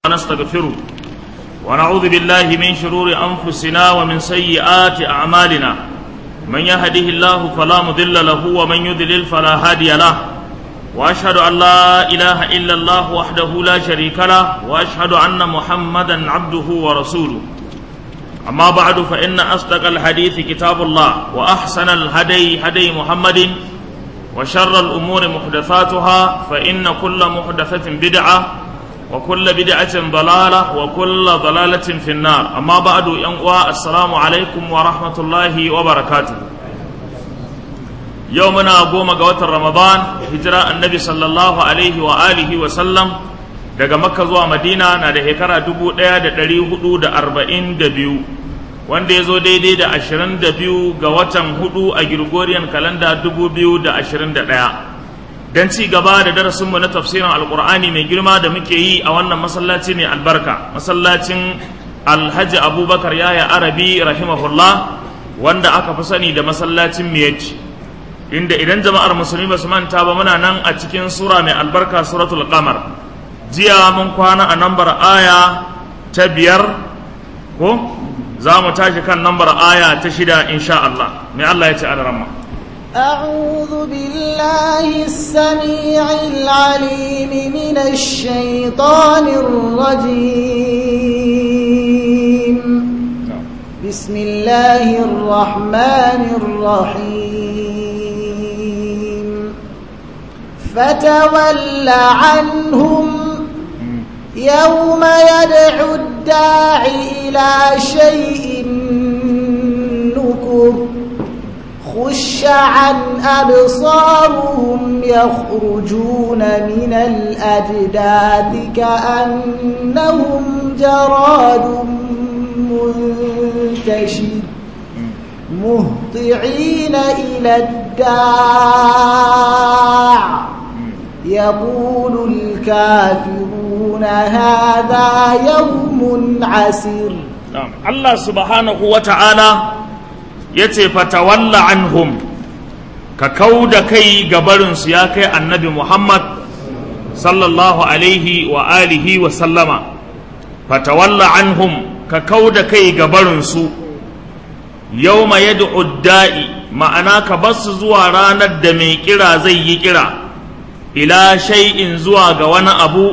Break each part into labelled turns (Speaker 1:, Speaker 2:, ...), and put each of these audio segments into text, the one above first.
Speaker 1: ونستغفره ونعوذ بالله من شرور أنفسنا ومن سيئات أعمالنا من يهده الله فلا مضل له ومن يضلل فلا هادي له وأشهد أن لا إله إلا الله وحده لا شريك له وأشهد أن محمدا عبده ورسوله أما بعد فإن أصدق الحديث كتاب الله وأحسن الهدي هدي محمد وشر الأمور محدثاتها فإن كل محدثة بدعة وكل بدعة ضلالة وكل ضلالة في النار أما بعد ينقوى السلام عليكم ورحمة الله وبركاته يومنا قوم قوة رمضان هجراء النبي صلى الله عليه وآله وسلم daga makka zuwa madina na da shekara dubu ɗaya da ɗari hudu da arba'in da biyu wanda ya zo daidai da ashirin da biyu ga watan hudu a Gregorian kalanda dubu biyu da ashirin da ɗaya don ci gaba da darasinmu na tafsirin alkur'ani mai girma da muke yi a wannan masallaci mai albarka masallacin alhaji abubakar yaya arabi rahimahullah wanda aka fi sani da masallacin miyaci inda idan jama'ar musulmi ba su manta ba muna nan a cikin sura mai albarka suratul qamar jiya mun kwana a nambar aya ta biyar ko za mu tashi kan nambar aya ta shida insha Allah mai Allah ya ce a ramma
Speaker 2: أعوذ بالله السميع العليم من الشيطان الرجيم بسم الله الرحمن الرحيم فتول عنهم يوم يدعو الداعي إلى شيء نكر خش عن أبصارهم يخرجون من الأجداث كأنهم جراد منتشر مهطعين إلى الداع يقول الكافرون هذا يوم عسير
Speaker 1: الله سبحانه وتعالى ya ce fatawalla anhum ka kau da kai gabarinsu ya kai annabi muhammad sallallahu alaihi wa alihi wa sallama fatawalla anhum ka kau da kai gabarinsu yau ma yad'u da'i ma'ana ka basu zuwa ranar da mai kira zai yi kira ila shay'in zuwa ga wani abu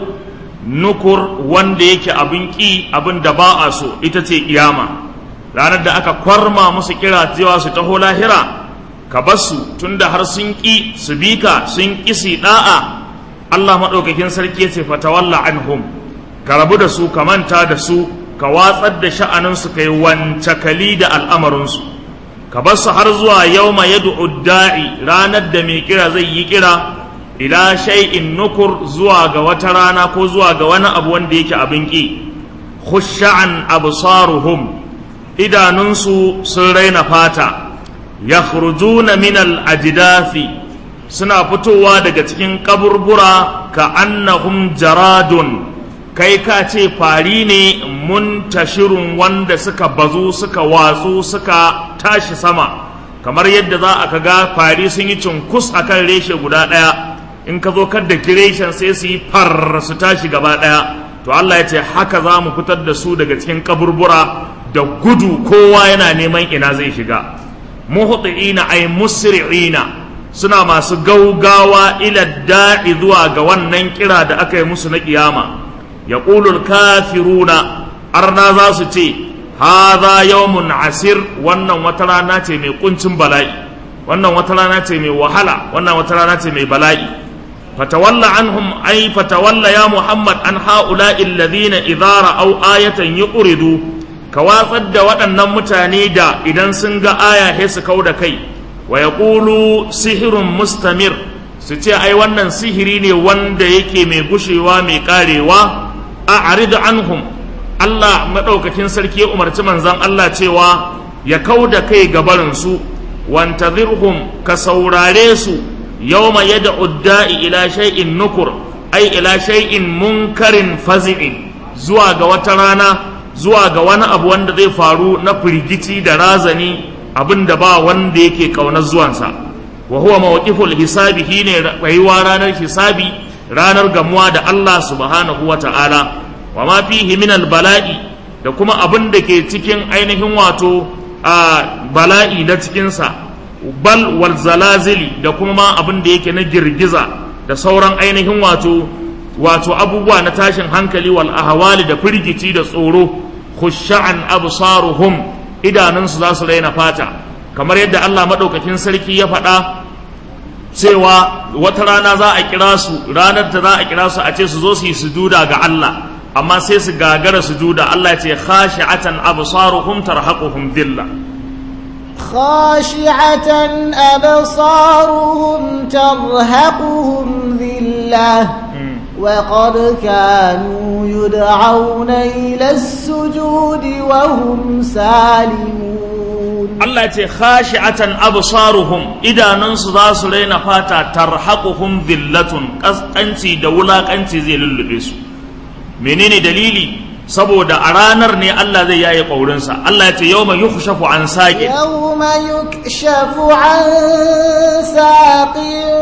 Speaker 1: nukur wanda yake abin ƙi abin da ba a so ita ce kiyama ranar da aka kwarma musu kira cewa su taho lahira ka basu tunda har sun ƙi su bi ka sun ƙi su da'a Allah maɗaukakin sarki ya ce fatawalla anhum ka rabu da su ka manta da su ka watsar da sha'aninsu kai wancakali da al'amarinsu ka basu har zuwa yauma yad'u da'i ranar da mai kira zai yi kira ila shay'in nukur zuwa ga wata rana ko zuwa ga wani abu wanda yake abin ƙi khush'an absaruhum idanunsu sun raina fata ya na minal ajidafi suna fitowa daga cikin kaburbura ka annahum jaradun kai ka ce fari ne muntashirun wanda suka bazu suka watsu suka tashi sama kamar yadda za a ga fari sun yi cunkus a kan reshe guda ɗaya in ka zo kadda kireshen sai su yi far su tashi gaba ɗaya to Allah ya ce haka za mu fitar da su daga cikin kaburbura da gudu kowa yana neman ina zai shiga muhti'ina ay musri'ina suna masu gaugawa ila da'i zuwa ga wannan kira da aka yi musu na kiyama yaqulul kafiruna arna za su ce hadha yawmun asir wannan wata rana ce mai kuncin bala'i wannan wata rana ce mai wahala wannan wata rana ce mai bala'i فتولى عنهم أي فتولى يا محمد عن هؤلاء الذين إذا رأوا آية يقردوا كواصد waɗannan mutane da idan sun ga aya sai su kau da kai wa yaqulu sihirun mustamir su ce ai wannan sihiri ne wanda yake mai gushewa mai karewa a'rid anhum Allah madaukakin sarki ya umarci manzon Allah cewa ya kau da kai gabarin su wantazirhum ka saurare su yawma yad'u da'i ila shay'in nukur ai ila shay'in munkarin fazi'in zuwa ga wata rana zuwa ga wani abu wanda zai faru na firgici da razani abin da ba wanda yake kaunar zuwansa wa huwa mawqiful hisabi shine rayuwa ranar hisabi ranar gamuwa da Allah subhanahu wa ta'ala wa ma fihi min bala'i da kuma abin da ke cikin ainihin wato a bala'i na cikinsa bal wal zalazili da kuma ma abin da yake na girgiza da sauran ainihin wato wato abubuwa na tashin hankali wal ahwali da firgici da tsoro khusha'an absaruhum idanunsu za su raina fata kamar yadda Allah madaukakin sarki ya faɗa cewa wata rana za a kira su ranar da za a kira su a ce su zo su yi sujuda ga Allah amma sai su gagara sujuda Allah ya ce khashi'atan absaruhum tarhaquhum dhilla
Speaker 2: خاشعة أبصارهم ترهقهم ذلة وقد كانوا يدعون إلى السجود وهم سالمون
Speaker 1: Allah ce khashi'atan absaruhum idanunsu za su raina fata tarhaquhum dhillatun kaskanci da wulakanci zai lullube su menene dalili saboda a ranar ne Allah zai yaye ƙaurinsa Allah ya ce yawma yukhshafu an saqin
Speaker 2: يوم يكشف عن ساق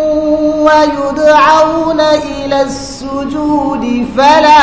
Speaker 2: ويدعون إلى السجود فلا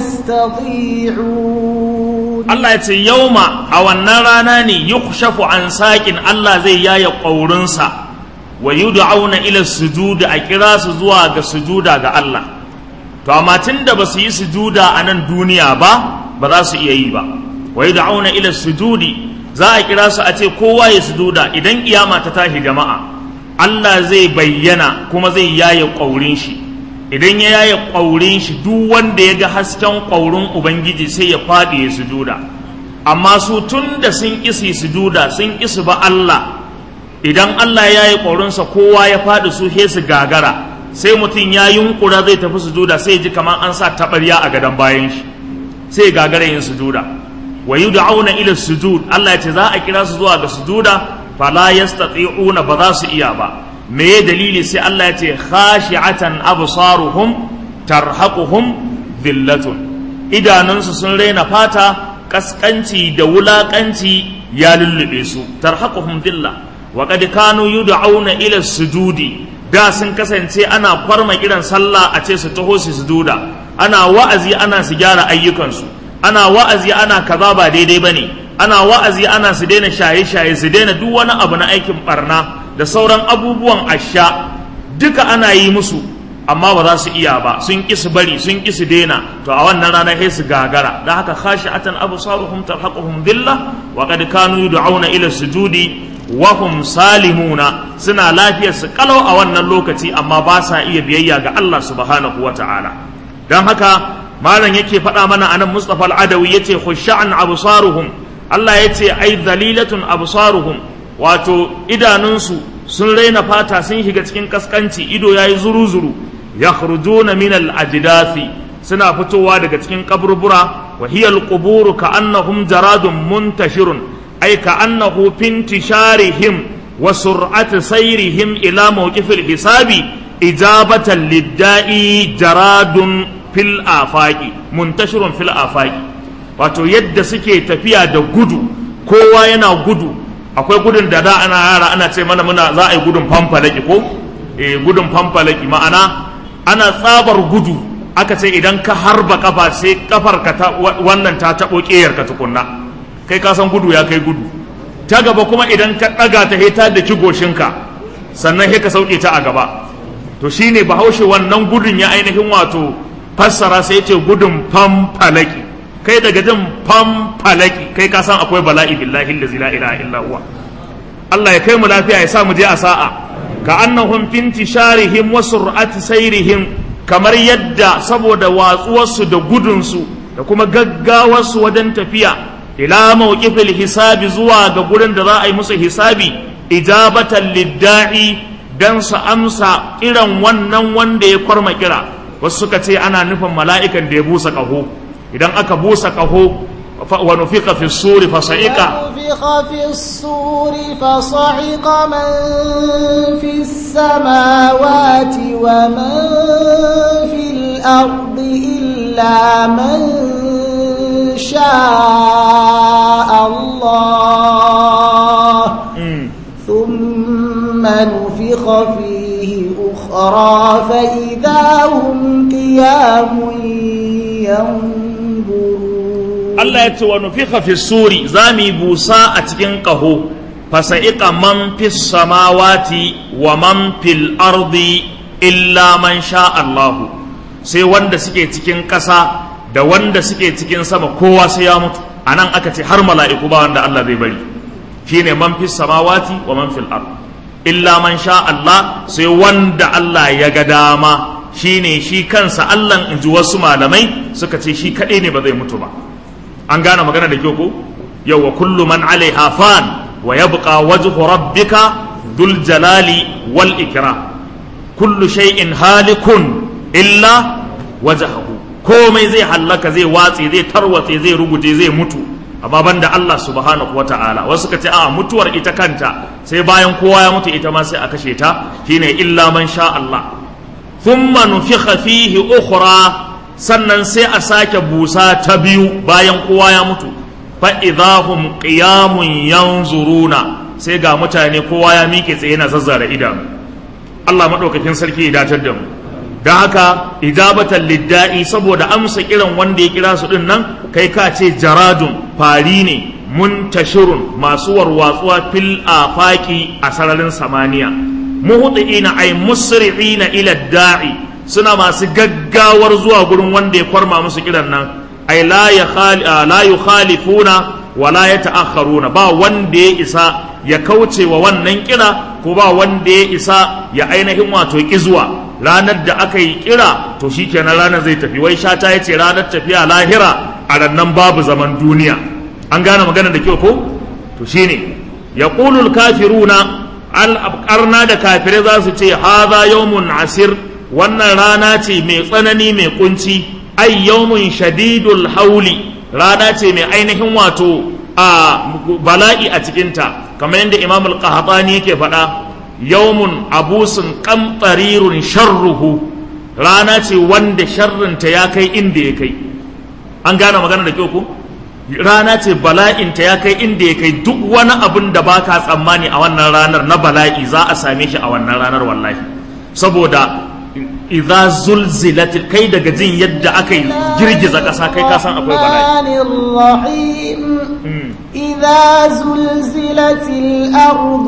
Speaker 2: يستطيعون
Speaker 1: Allah ya ce yauma a wannan rana ne yukhshafu an saqin Allah zai yaye ƙaurinsa wa yud'auna ila sujudi a kira su zuwa ga sujuda ga Allah to amma tunda ba su yi sujuda a nan duniya ba ba za su iya yi ba wa yud'auna ila sujudi za a kira su a ce kowa ya sujuda idan kiyama ta tashi jama'a Allah zai bayyana kuma zai yaye ƙaurin shi idan ya yaye ƙaurin shi duk wanda ya ga hasken ƙaurin ubangiji sai ya faɗi ya sujuda amma su tun da sun isi sujuda sun isi ba Allah idan Allah ya yaye ƙaurinsa kowa ya faɗi su he su gagara sai mutum ya yunkura zai tafi sujuda sai ji kamar an sa taɓarya a gadon bayan shi sai gagara yin sujuda wa yud'auna ila sujud Allah ya ce za a kira su zuwa ga sujuda fala yastati'una ba za su iya ba me ya dalili sai Allah ya ce khashi'atan absaruhum tarhaquhum dhillatun idanunsu sun raina fata kaskanci da wulakanci ya lullube su tarhaquhum dhilla wa qad kanu yud'auna ila sujudi da sun kasance ana kwarma kiran sallah a ce su taho su sujuda ana wa'azi ana su gyara ayyukansu ana wa'azi ana kaza ba daidai bane ana wa'azi ana su daina shaye-shaye su daina duk wani abu na aikin barna da sauran abubuwan asha duka ana yi musu amma ba za su iya ba sun ƙi su bari sun ƙi su daina to a wannan rana sai su gagara da haka khashi'atan absaruhum tarhaquhum dhilla wa qad kanu yud'auna ila sujudi wa hum salimuna suna lafiyar su kalau a wannan lokaci amma ba sa iya biyayya ga Allah subhanahu wata'ala dan haka malam yake faɗa mana anan Mustafa al-Adawi yace khusha'an absaruhum Allah yace ai dhalilatun absaruhum wato idanunsu sun raina fata sun shiga cikin kaskanci ido yayi zuru-zuru yakhrujuna min al-ajdathi suna fitowa daga cikin kaburbura wa hiya al-qubur ka'annahum jaradun muntashirun ay ka'annahu fintisharihim wa sur'ati sayrihim ila mawqifil hisabi ijabatan lid-da'i jaradun fil afaqi muntashirun fil afaqi wato yadda suke tafiya da gudu kowa yana gudu akwai gudun da da ana yara ana ce mana muna za a yi gudun famfalaki ko eh gudun famfalaki ma'ana ana tsabar gudu aka ce idan ka harba kafa sai kafar ka ta wannan ta tabo kiyar ka tukunna kai ka san gudu ya kai gudu ta gaba kuma idan ka daga ta heta da kigoshinka sannan sai ka sauke ta a gaba to shine bahaushe wannan gudun ya ainihin wato fassara sai ce gudun famfalaki kai daga jin famfalaki kai ka san akwai bala'i billahi allazi la ilaha illa huwa Allah ya kai mu lafiya ya sa mu je a sa'a ka annahum finti sharihim wa sur'ati sayrihim kamar yadda saboda watsuwarsu da gudunsu da kuma gaggawarsu wajen tafiya ila mawqifil hisabi zuwa ga gurin da za a yi musu hisabi ijabatan lidda'i dan su amsa kiran wannan wanda ya kwarma kira wasu suka ce ana nufin mala'ikan da ya busa ƙaho idan aka busa ƙaho wa nufiqa fi suri fa sa'iqa
Speaker 2: ونفخ في الصور فصعق من في السماوات ومن في الأرض إلا من شاء الله ثم نفخ فيه أخرى فإذا هم قيام
Speaker 1: Allah ya ce wa nufiha fi suri za mu yi busa a cikin ƙaho fasa'iqa man fis samawati wa man fil ardi illa man sha Allahu sai wanda suke cikin ƙasa da wanda suke cikin sama kowa sai ya mutu anan aka ce har mala'iku ba wanda Allah zai bari shine man fis samawati wa man fil ard illa man sha Allah sai wanda Allah ya ga dama shine shi kansa Allah in ji wasu malamai suka ce shi kaɗai ne ba zai mutu ba an gane magana da kyau ko yau wa kullu man alaiha fan wa yabqa wajhu rabbika dhul jalali wal ikram kullu shay'in halikun illa wajhahu komai zai hallaka zai watse zai tarwatse zai ruguje zai mutu amma banda Allah subhanahu wata'ala wasu ka ce a mutuwar ita kanta sai bayan kowa ya mutu ita ma sai a kashe ta shine illa man sha Allah thumma nufikha fihi ukhra sannan sai a sake busa ta biyu bayan kowa ya mutu fa idahum qiyamun yanzuruna sai ga mutane kowa ya miƙe tsaye na zazzara idanu Allah madaukakin sarki ya datar da mu da haka ijabatan lidda'i saboda amsa kiran wanda ya kira su din nan kai ka ce jaradun fari ne muntashirun masu warwatsuwa fil afaki a sararin samaniya muhtiina ay musri'ina ila da'i suna masu gaggawar zuwa gurin wanda ya kwarma musu kiran nan ay la ya la yukhalifuna wa la yata'akharuna ba wanda ya isa ya kauce wa wannan kira ko ba wanda ya isa ya ainihin wato kizuwa ranar da aka yi kira to shikenan ranar zai tafi wai shata ya ce ranar tafiya lahira a rannan babu zaman duniya an gane magana da kyau ko to shine yaqulul kafiruna al da kafirai za su ce hadha yawmun asir wannan rana ce mai tsanani mai kunci ai yawmun shadidul hauli rana ce mai ainihin wato a bala'i a cikinta kamar yadda imam al-qahtani yake faɗa yawmun abusun qamtarirun sharruhu rana ce wanda sharrinta ya kai inda ya kai an gane magana da kyau ko rana ce bala'inta ya kai inda ya kai duk wani abin da baka tsammani a wannan ranar na bala'i za a same shi a wannan ranar wallahi saboda idza zulzilat kai daga jin yadda aka yi girgiza ƙasa kai ka san akwai bala'i
Speaker 2: إذا زلزلت الأرض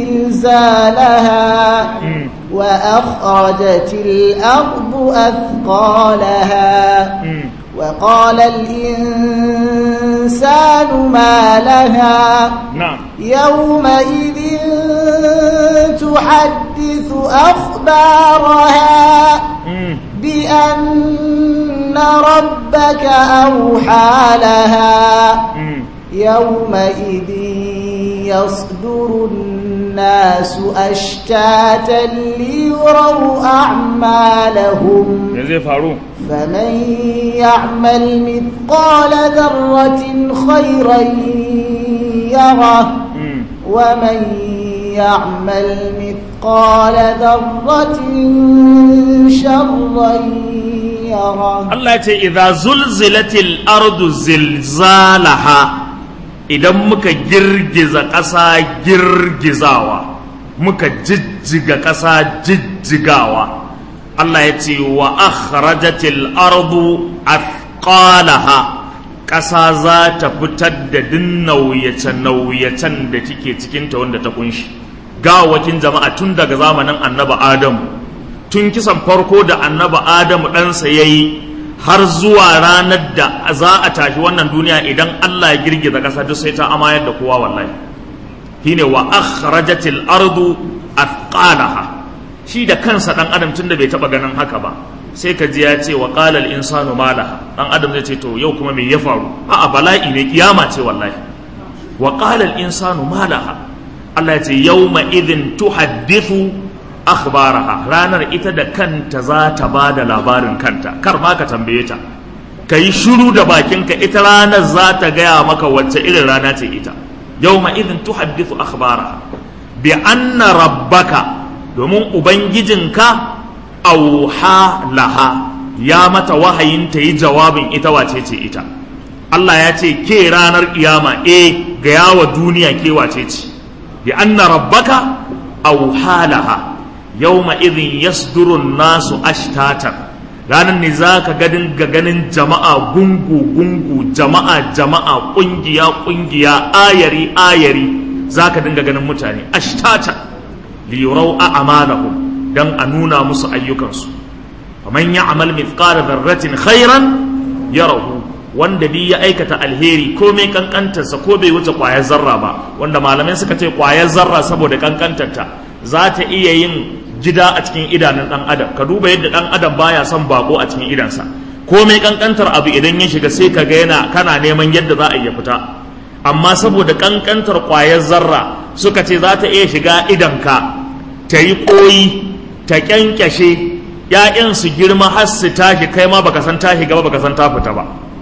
Speaker 2: زلزالها وأخرجت الأرض أثقالها وقال الإنسان ما لها
Speaker 1: نعم
Speaker 2: يومئذ تحدث أخبارها بأن ربك أوحى لها يومئذ يصدر الناس أشتاتا ليروا أعمالهم
Speaker 1: me zai faru
Speaker 2: فمن يعمل مثقال ذرة خيرا يره ومن يعمل مثقال ذرة شرا يره
Speaker 1: Allah ya ce idza zulzilatil ardu zilzalaha idan muka girgiza ƙasa girgizawa muka jijjiga ƙasa jijjigawa Allah ya ce wa akhrajatil ardu athqalaha ƙasa za ta fitar da din nauyace-nauyacen da take cikinta wanda ta kunshi gawakin jama'a tun daga zamanin annaba adamu tun kisan farko da annaba adamu ɗansa ya yi har zuwa ranar da za a tashi wannan duniya idan allah ya girgiza ƙasa duk sai ta amayar da kowa wallahi shine wa akhrajatil ardu athqalaha shi da kansa dan adam tun da bai taba ganin haka ba sai ka ji ya ce wa qala al insanu malaha dan adam zai ce to yau kuma me ya faru a'a bala'i ne kiyama ce wallahi wa qala al insanu malaha Allah ya ce yawma idhin tuhaddithu akhbaraha ranar ita da kanta za ta ba da labarin kanta kar ma ka tambaye ta ka yi shiru da bakinka ita ranar za ta gaya maka wacce irin rana ce ita yawma idhin tuhaddithu akhbaraha bi anna rabbaka domin ubangijinka auha laha ya mata wahayin ta yi jawabin ita wace ce ita Allah ya ce ke ranar kiyama e ga yawa duniya ke wace ce bi anna rabbaka auha laha yawma idhin yasduru nasu ashtatan ranar ne za ka gadin ga ganin jama'a gungu gungu jama'a jama'a kungiya kungiya ayari ayari za ka dinga ganin mutane ashtata liyurau a amalahum dan a nuna musu ayyukansu faman ya'mal mithqala dharratin khairan yarahu wanda bi ya aikata alheri ko mai kankantarsa ko bai wuce kwayar zarra ba wanda malamai suka ce kwayar zarra saboda kankantarta za ta iya yin gida a cikin idanun dan adam ka duba yadda dan adam baya son bako a cikin idansa ko mai kankantar abu idan ya shiga sai ka ga yana kana neman yadda za a iya fita amma saboda kankantar kwayar zarra suka ce za ta iya shiga idanka ta yi koyi ta kyankyashe ‘ya'yan su girma har su tashi kai ma baka san tashi gaba baka san ta fita ba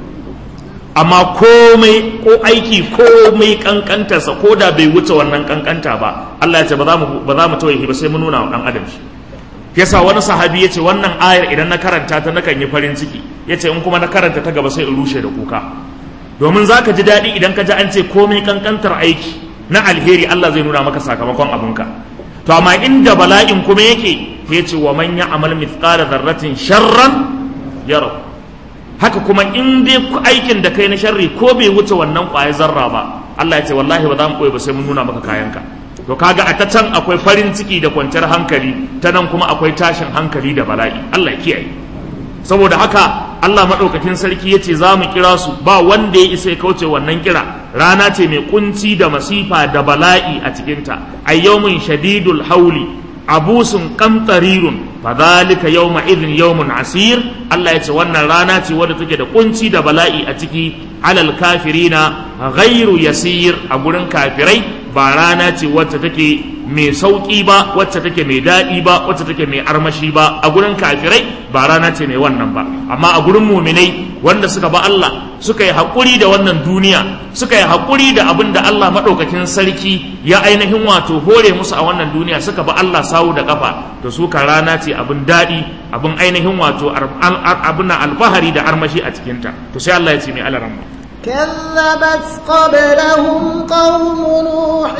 Speaker 1: amma komai ko aiki komai kankantarsa ko da bai wuce wannan kankanta ba Allah ya ce ba za mu ba za mu tawaye ba sai mu nuna wa dan adam shi yasa wani sahabi ya ce wannan ayar idan na karanta ta nakan yi farin ciki ya ce in kuma na karanta ta gaba sai in rushe da kuka domin za ka ji daɗi idan ka ji an ce komai kankantar aiki na alheri Allah zai nuna maka sakamakon abinka to amma inda bala'in kuma yake ya ce wa man ya'mal mithqala dharratin sharran yara haka kuma in dai aikin da kai na sharri ko bai wuce wannan ƙwayar zarra ba Allah ya ce wallahi ba za mu koyi ba sai mun nuna maka kayanka to kaga a ta can akwai farin ciki da kwanciyar hankali ta nan kuma akwai tashin hankali da bala'i Allah ya kiyaye saboda haka Allah maɗaukakin sarki ya ce za mu kira su ba wanda ya isa ya kauce wannan kira rana ce mai kunci da masifa da bala'i a cikinta a yawmin shadidul hauli abusun kamtarirun fadhalika yawma idhin yawmun asir Allah ya ce wannan rana ce wadda take da kunci da bala'i a ciki alal kafirina ghairu yasir a gurin kafirai ba rana ce wacce take mai sauƙi ba wacce take mai daɗi ba wacce take mai armashi ba a gurin kafirai ba rana ce mai wannan ba amma a gurin muminai wanda suka ba Allah suka yi haƙuri da wannan duniya suka yi haƙuri da abin da Allah maɗaukakin sarki ya ainihin wato hore musu a wannan duniya suka ba Allah sawu da ƙafa to su ka rana ce abin daɗi abin ainihin wato abin na alfahari da armashi a cikinta to sai Allah ya ce mai alaramma
Speaker 2: كذبت قبلهم قوم نوح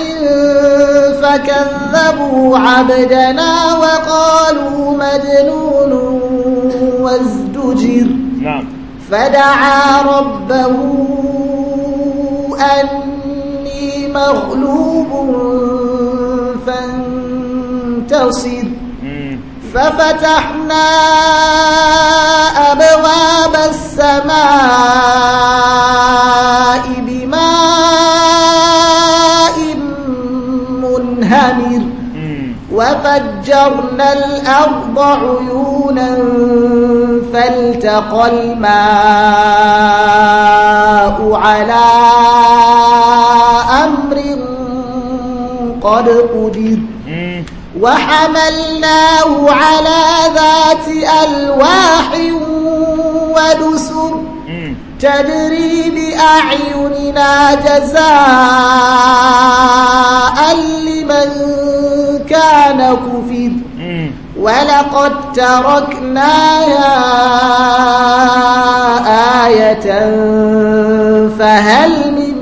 Speaker 2: فكذبوا عبدنا وقالوا مجنون وازدجر
Speaker 1: نعم
Speaker 2: فدعا ربه أني مغلوب فانتصر ففتحنا أبواب السماء بماء منهمر وفجرنا الأرض عيونا فالتقى الماء على أمر قد قدر وحملناه على ذات ألواح ودسر تجري بأعيننا جزاء لمن كان كفر ولقد تركناها آية فهل من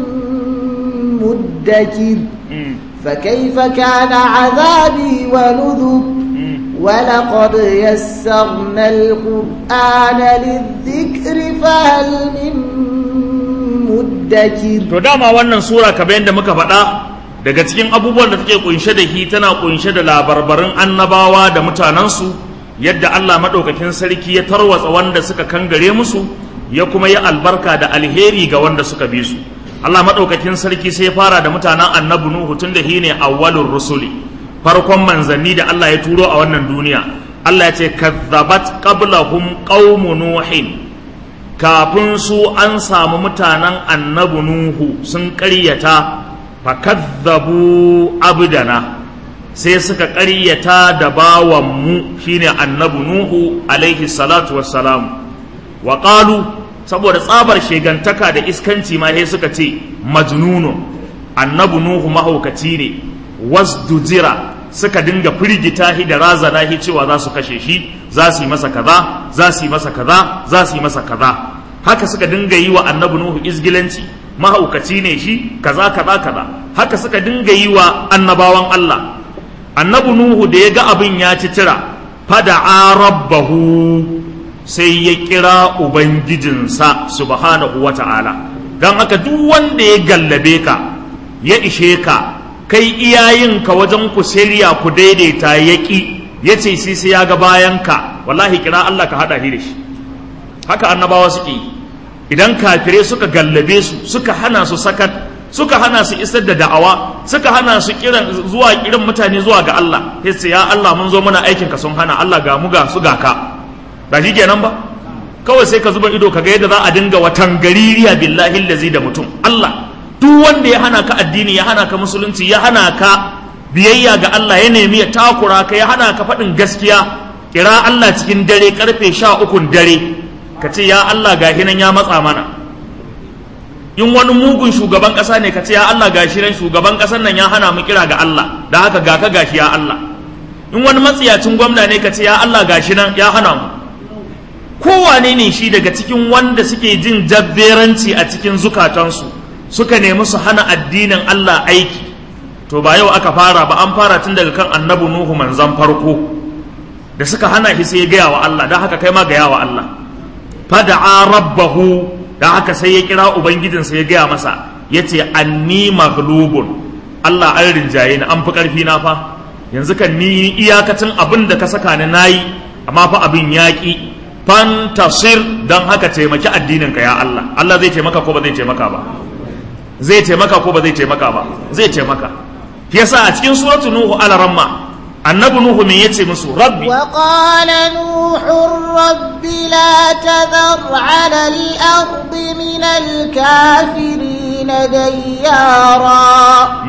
Speaker 2: مدكر فكيف كان عذابي ونذر ولقد يسرنا القرآن للذكر فهل من مدكر
Speaker 1: to dama wannan sura kamar yadda muka faɗa daga cikin abubuwan da take kunshe da shi tana kunshe da labarbarin annabawa da mutanensu yadda Allah maɗaukakin sarki ya tarwatsa wanda suka kangare musu ya kuma yi albarka da alheri ga wanda suka bi su Allah maɗaukakin sarki sai ya fara da mutanen annabi Nuhu tun da shi ne awwalur rusuli farkon manzanni da Allah ya turo a wannan duniya Allah ya ce kazzabat qablahum qaumu nuhin kafin su an samu mutanen annabi Nuhu sun ƙaryata fa kazzabu abdana sai suka ƙaryata da bawanmu shine annabi Nuhu alaihi salatu wassalam wa qalu saboda tsabar shegantaka da iskanci ma sai suka ce majnunun annabi nuhu mahaukaci ne wasdujira suka dinga firgita shi da razana shi cewa za su kashe shi za su yi masa kaza za su yi masa kaza za su yi masa kaza haka suka dinga yi wa annabi nuhu izgilanci mahaukaci ne shi kaza kaza kaza haka suka dinga yi wa annabawan Allah annabi nuhu da ya ga abin ya ci tira fada'a rabbahu sai ya kira ubangijinsa subhanahu wa ta'ala don haka duk wanda ya gallabe ka ya ishe ka kai iyayenka wajen ku shirya ku daidaita ya ƙi ya ce sai sai ya ga bayan ka wallahi kira Allah ka haɗa shi da shi haka annabawa suke yi idan kafirai suka gallabe su suka hana su sakat suka hana su isar da da'awa suka hana su kiran zuwa kiran mutane zuwa ga Allah sai ce ya Allah mun zo muna aikin ka sun hana Allah ga mu ga su ga ka ba shi kenan ba kawai sai ka zuba ido ka ga yadda za a dinga watan gaririya billahi lazi da mutum Allah duk wanda ya hana ka addini ya hana ka musulunci ya hana ka biyayya ga Allah ya nemi ya takura ka ya hana ka faɗin gaskiya kira Allah cikin dare karfe sha ukun dare ka ce ya Allah ga hinan ya matsa mana in wani mugun shugaban ƙasa ne ka ce ya Allah ga shi nan shugaban ƙasar nan ya hana mu kira ga Allah da haka ga ka gashi ya Allah in wani matsiyacin gwamna ne ka ce ya Allah ga shi nan ya hana mu kowane ne shi daga cikin wanda suke jin jabberanci a cikin zukatansu suka nemi su hana addinin Allah aiki to ba yau aka fara ba an fara tun daga kan annabi Nuhu manzan farko da suka hana shi sai ya gaya wa Allah don haka kai ma gaya wa Allah fada'a rabbahu don haka sai ya kira ubangijinsa ya gaya masa ya ce anni maghlubun Allah an rinjaye ni an fi ƙarfi na fa yanzu kan ni iyakacin abin da ka saka ni nayi amma fa abin yaƙi fantasir don haka taimaki addinin ka ya Allah Allah zai taimaka ko ba zai taimaka ba zai taimaka ko ba zai taimaka ba zai taimaka yasa a cikin suratul nuhu alaramma annabi nuhu me yace musu rabbi
Speaker 2: wa qala nuhu rabbi la tadhar ala al-ard min al-kafirin dayyara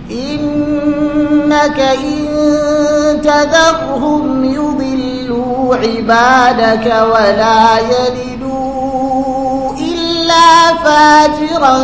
Speaker 2: innaka in tadharhum yudillu ibadaka wa la yalidu illa fajiran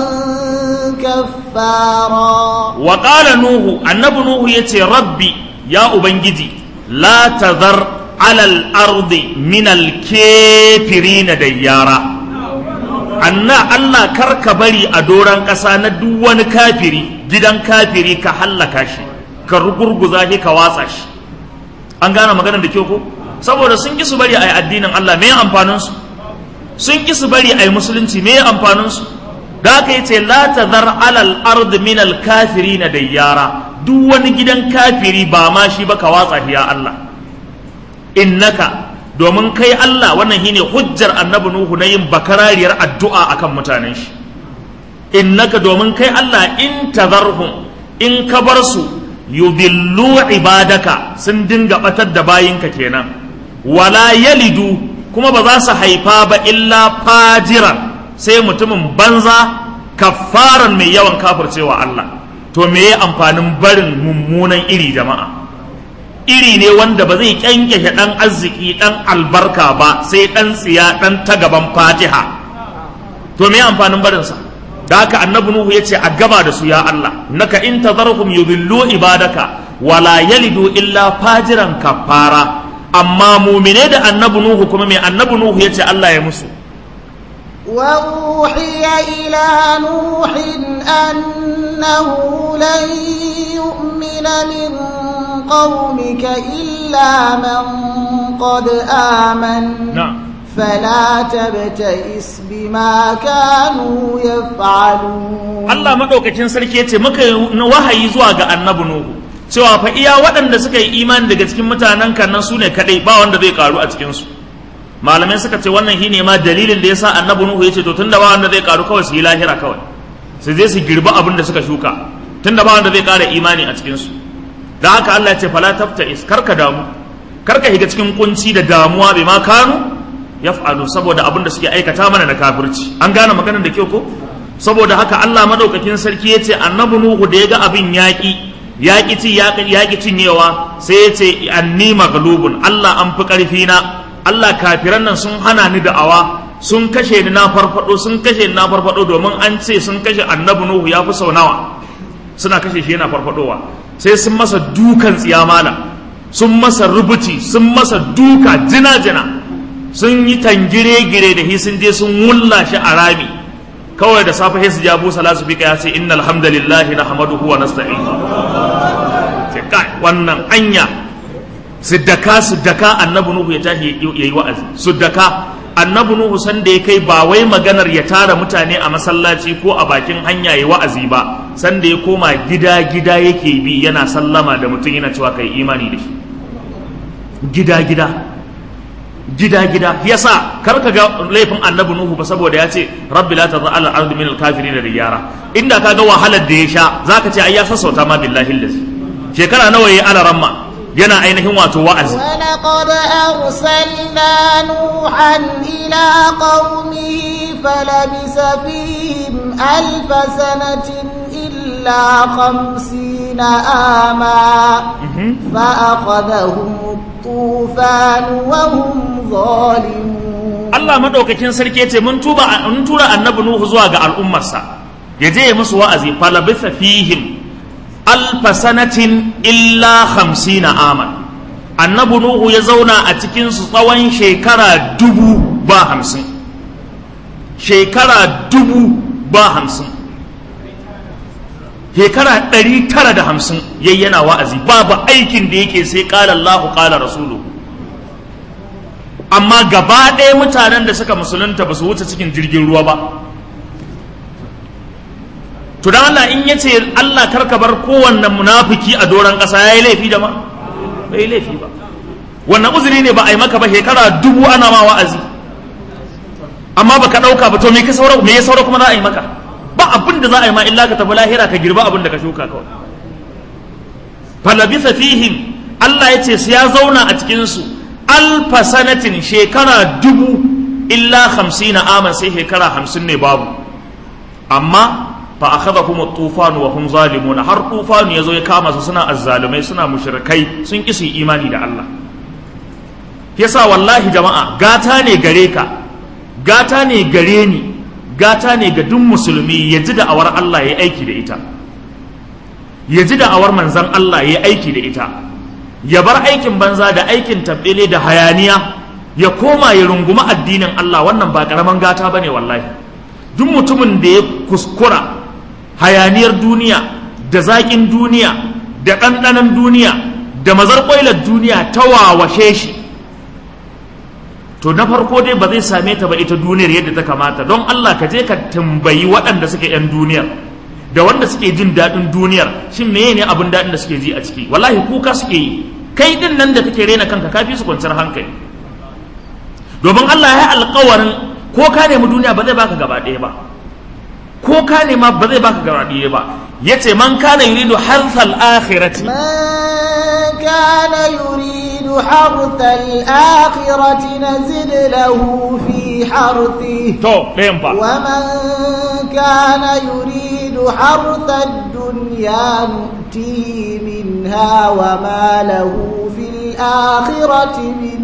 Speaker 2: kaffara
Speaker 1: wa qala nuhu annabi nuhu yace rabbi ya ubangiji la tazar alal ardi min al na dayyara anna Allah karka bari a doran ƙasa na duk wani kafiri gidan kafiri ka hallaka shi ka rugurguza shi ka watsa shi an gane maganar da kyau ko saboda sun ki su bari a yi addinin Allah me amfanin su sun ki su bari a yi musulunci me amfanin su da aka yi ce la tazar alal ard min al na dayyara duk wani gidan kafiri ba ma shi ba ka watsa ya Allah innaka domin kai Allah wannan shine hujjar annabi Nuhu na yin bakarariyar addu'a akan mutanen shi innaka domin kai Allah in tazarhum in ka bar su yudillu ibadaka sun dinga batar da bayinka kenan wala yalidu kuma ba za su haifa ba illa fajiran sai mutumin banza kafaran mai yawan kafircewa Allah to me ya amfanin barin mummunan iri jama'a iri ne wanda ba zai kyankyashe dan arziki dan albarka ba sai dan tsiya dan ta gaban fatiha to me amfanin barinsa da haka annabi nuhu ya ce a gaba da su ya Allah naka in tazarhum yudillu ibadaka wala yalidu illa fajiran kafara amma mumine da annabi nuhu kuma me annabi nuhu ya ce Allah ya musu
Speaker 2: وأوحي إلى نوح أنه لن يؤمن من قومك إلا من قد آمن
Speaker 1: نعم
Speaker 2: فلا تبتئس بما كانوا يفعلون
Speaker 1: Allah madaukakin sarki yace muka wahayi zuwa ga annabi Nuhu cewa fa iya waɗanda suka yi imani daga cikin mutanen kan nan sune kadai ba wanda zai karu a cikin su malamai suka ce wannan shine ma dalilin da yasa annabi nuhu yace to tunda ba wanda zai karu kawai su yi lahira kawai su je su girbi abin da suka shuka tunda ba wanda zai kara imani a cikin su da haka Allah ya ce fala tabtais karka damu karka higa cikin kunci da damuwa bai ma kanu yaf'alu saboda abin da suke aikata mana da kafirci an gane maganar da kyau ko saboda haka Allah madaukakin sarki yace annabi nuhu da ya ga abin yaki yaki ci yaki cinyewa sai yace anni maghlubun Allah an fi karfi na Allah kafiran nan sun hana ni da'awa sun kashe ni na farfado sun kashe ni na farfado domin an ce sun kashe annabi Nuhu ya fi sau nawa suna kashe shi yana farfadowa sai sun masa dukan tsiyamala sun masa rubuci sun masa duka jina-jina sun yi tangire-gire da hi sun je sun wulla shi a rami kawai da safe sai su ja busa lasu fika ya ce innal hamdalillahi nahmaduhu wa nasta'in ce kai wannan anya su daka su daka annabi nuhu ya tashi ya yi wa'azi su daka annabi nuhu san da ya kai ba wai maganar ya tara mutane a masallaci ko a bakin hanya ya wa'azi ba san da ya koma gida gida yake bi yana sallama da mutum yana cewa kai imani da shi gida gida gida gida yasa kar ka ga laifin annabi nuhu ba saboda ya ce rabbi la tadha ala ardi min al-kafirin riyara inda ka ga wahalar da ya sha zaka ce ai ya sassauta ma billahi lazi shekara nawa yayi ala ramma yana ainihin wato wa'azi
Speaker 2: ولقد أرسلنا نوحا إلى قومه فلبث فيهم ألف سنة إلا خمسين آما فأخذهم الطوفان وهم ظالمون
Speaker 1: Allah madaukakin sarki yace mun tuba mun tura annabi Nuhu zuwa ga al'ummarsa ya je ya musu wa'azi falabitha fihim alfa sanatin illa hamsina aman annabi nuhu ya zauna a cikin su tsawon shekara dubu ba hamsin shekara dubu ba hamsin shekara ɗari tara da hamsin yayi yana wa'azi babu aikin da yake sai ƙala Allahu ƙala rasulu amma gaba ɗaya mutanen da suka musulunta ba su wuce cikin jirgin ruwa ba to dan Allah in yace Allah karka bar kowanne munafiki a doran kasa yayi laifi da ma bai laifi ba wannan uzuri ne ba a yi maka ba shekara dubu ana ma wa'azi amma baka dauka ba to me ka saura me ya saura kuma za a yi maka ba abin da za a yi ma illa ka tafi lahira ka girba abin da ka shuka kawai falabitha fihim Allah ya ce su ya zauna a cikin su alfa sanatin shekara dubu illa hamsina aman sai shekara hamsin ne babu amma fa akhadhahum at-tufan wa hum zalimun har tufan yazo ya kama su suna azzalumai suna mushrikai sun ki su imani da Allah yasa wallahi jama'a gata ne gare ka gata ne gare ni gata ne ga duk musulmi ya ji da awar Allah ya aiki da ita ya ji da awar manzan Allah ya aiki da ita ya bar aikin banza da aikin tabbele da hayaniya ya koma ya runguma addinin Allah wannan ba karaman gata bane wallahi duk mutumin da ya kuskura hayaniyar duniya da zaƙin duniya da ɗanɗanon duniya da mazarƙwailar duniya ta wawashe shi to na farko dai ba zai same ta ba ita duniyar yadda ta kamata don Allah ka je ka tambayi waɗanda suke 'yan duniyar da wanda suke jin daɗin duniyar shin meye ne abin daɗin da suke ji a ciki wallahi kuka suke yi kai din nan da kake rena kanka kafi su kwanciyar hankali domin Allah ya yi alƙawarin ko ka nemi duniya ba zai baka gaba ɗaya ba ko ka nema ba zai baka gaba ɗaya ba yace man kana yuridu harthal akhirati
Speaker 2: من كان يريد حرث الآخرة نزد له في حرثه
Speaker 1: to ɗayan fa
Speaker 2: ومن كان يريد حرث الدنيا نؤتيه منها وما له في الآخرة من